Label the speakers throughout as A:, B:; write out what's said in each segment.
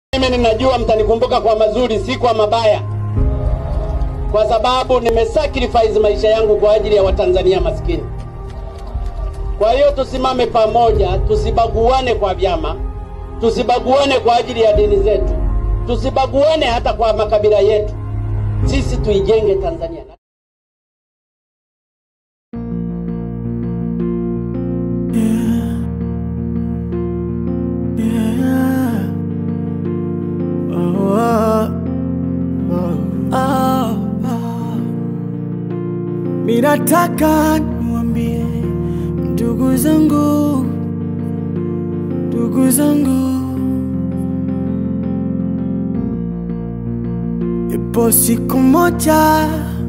A: Mimi ninajua mtanikumbuka kwa mazuri, si kwa mabaya, kwa sababu nimesacrifice maisha yangu kwa ajili ya Watanzania maskini. Kwa hiyo tusimame pamoja, tusibaguane kwa vyama, tusibaguane kwa ajili ya dini zetu, tusibaguane hata kwa makabila yetu. Sisi tuijenge Tanzania.
B: Minataka niwaambie ndugu zangu, ndugu zangu, ipo siku moja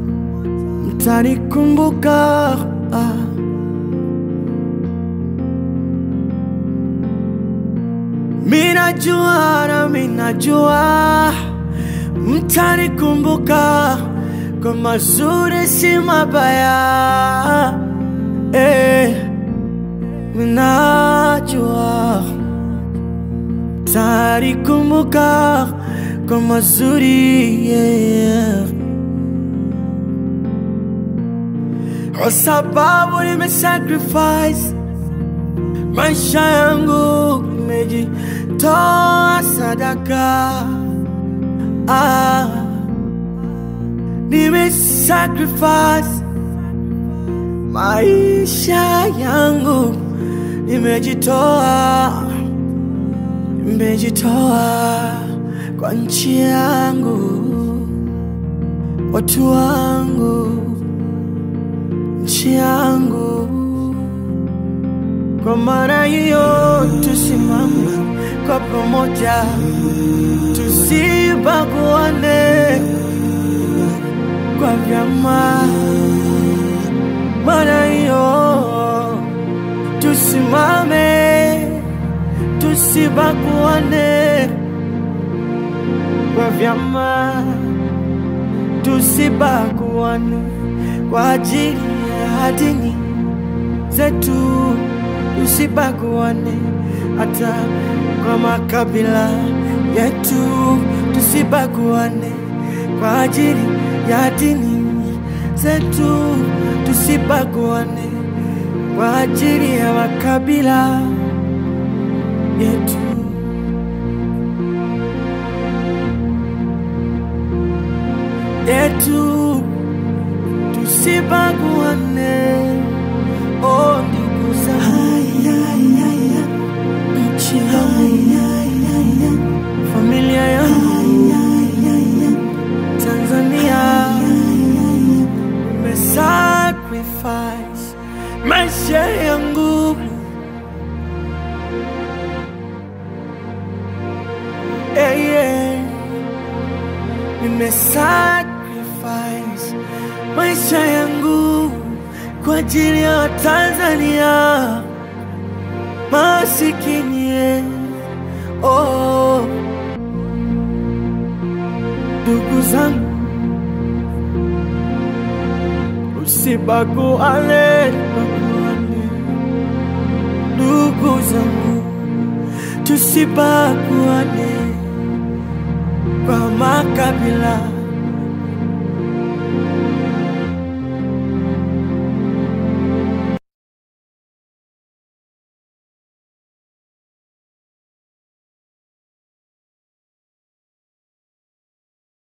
B: mtanikumbuka. ah. Minajua na minajua mtanikumbuka kwa mazuri si mabaya eh, minajua mtanikumbuka kwa mazuri yeah. Kwa sababu nimesacrifice maisha yangu, nimejitoa sadaka ah, nimesacrifice maisha yangu, nimejitoa, nimejitoa kwa nchi yangu, watu wangu, nchi yangu. Kwa maana hiyo tusimame kwa pamoja, tusibaguane kwa vyama. Maana hiyo tusimame, tusibaguane kwa vyama, tusibaguane kwa ajili ya dini zetu tusibaguane hata kwa makabila yetu, tusibaguane kwa ajili ya dini zetu, tusibaguane kwa ajili ya makabila yetu. yetu tusibaguane, oh ndugu zangu nchi yangu, familia yangu, Tanzania, nimesacrifice maisha yangu yeah, yeah. Nimesacrifice maisha yangu kwa ajili ya Tanzania masikini yeah. Oh, ndugu zangu, usibaguane, baguane. Ndugu zangu, tusibaguane kwa makabila